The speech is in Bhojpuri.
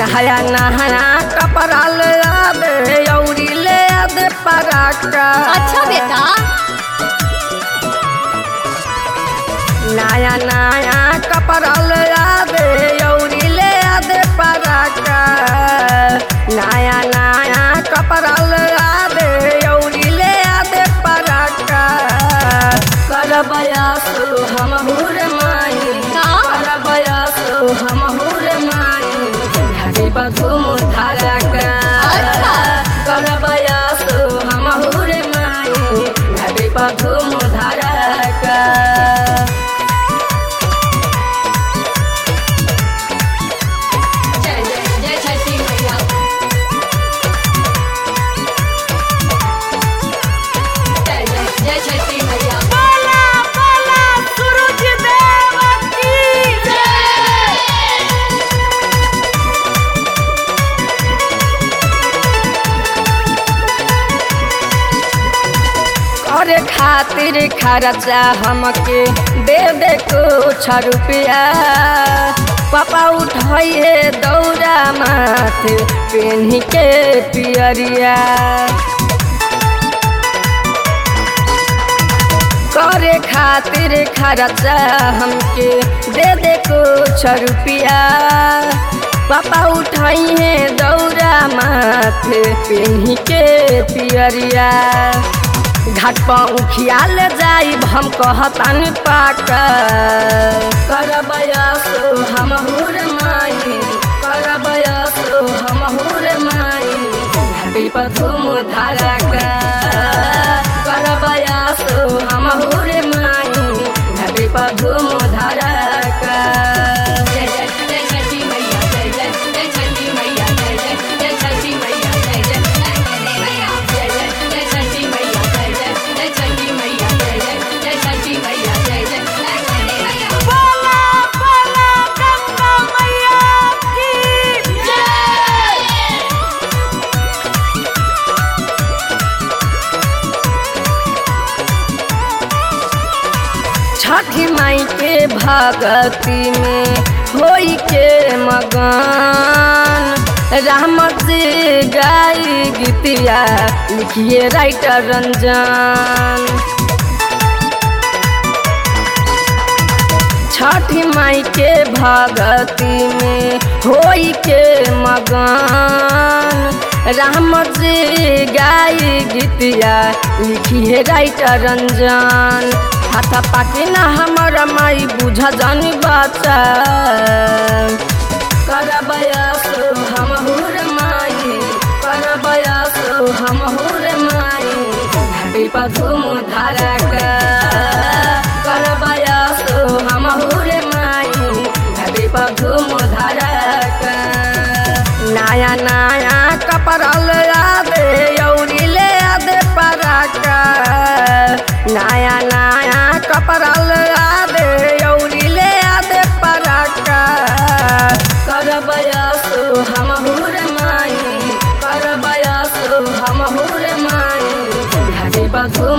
नहाया नहाया कपड़ा ले आदे औरी ले आदे पराका अच्छा बेटा नया नया कपड़ा ले आदे औरी ले आदे पराका नया नया कपड़ा ले आदे औरी ले आदे पराका करबया सो हम हुर माई का? करबया सो हम हुर माई घड़ी बधुम धारका अच्छा। करबया सो हम हुर माई घड़ी बधुम धारका जय जय जय छठी मैया जय जय जय छठी मैया बोला बोला सूरज देव की करे खातिर खर्चा हमके दे दे कुछ रुपया पापा उठाइए दौड़ा माथे पेन्ही के पियरिया करे खातिर खर्चा हमके दे दे कुछ रुपया पापा उठाइए दौड़ा माथे पेन्ही के पियरिया घाट पर उखियाल जाइब हम कहतान पाक करबया सो हम हुर माई करबया सो हम हुर माई घाटी पर धूम धारका करबया सो हम हुर माई घाटी पर धूम धारका जय जय जय छठी मैया जय जय जय छठी मैया जय जय जय छठी मैया जय जय जय छठी मैया जय जय जय छठी मैया जय जय जय छठी मैया जय जय जय छठी मैया जय जय जय छठी मैया बोला बोला गंगा मैया की जय छठी माई के भगती में होई के मगन राम जी गाई गीतिया लिखिए राइटर रंजन छठी माई के भगती में होई के मगन राम जी गाई गीतिया लिखी है राइटर रंजन हाथा पाके ना हमारा माई बुझा जानी बच्चा करबया सो हम हुर माई करबया सो हम हुर माई घाटी पर धूम धारका करबया सो हम हुर माई घाटी पर धूम धारका नया नया कपड़ा ले आदे औरी ले आदे पराका नया नया कपड़ा ले आदे औरी ले आदे पराका करबया सो हम हुर माई करबया सो हम हुर माई घाटी पर धूम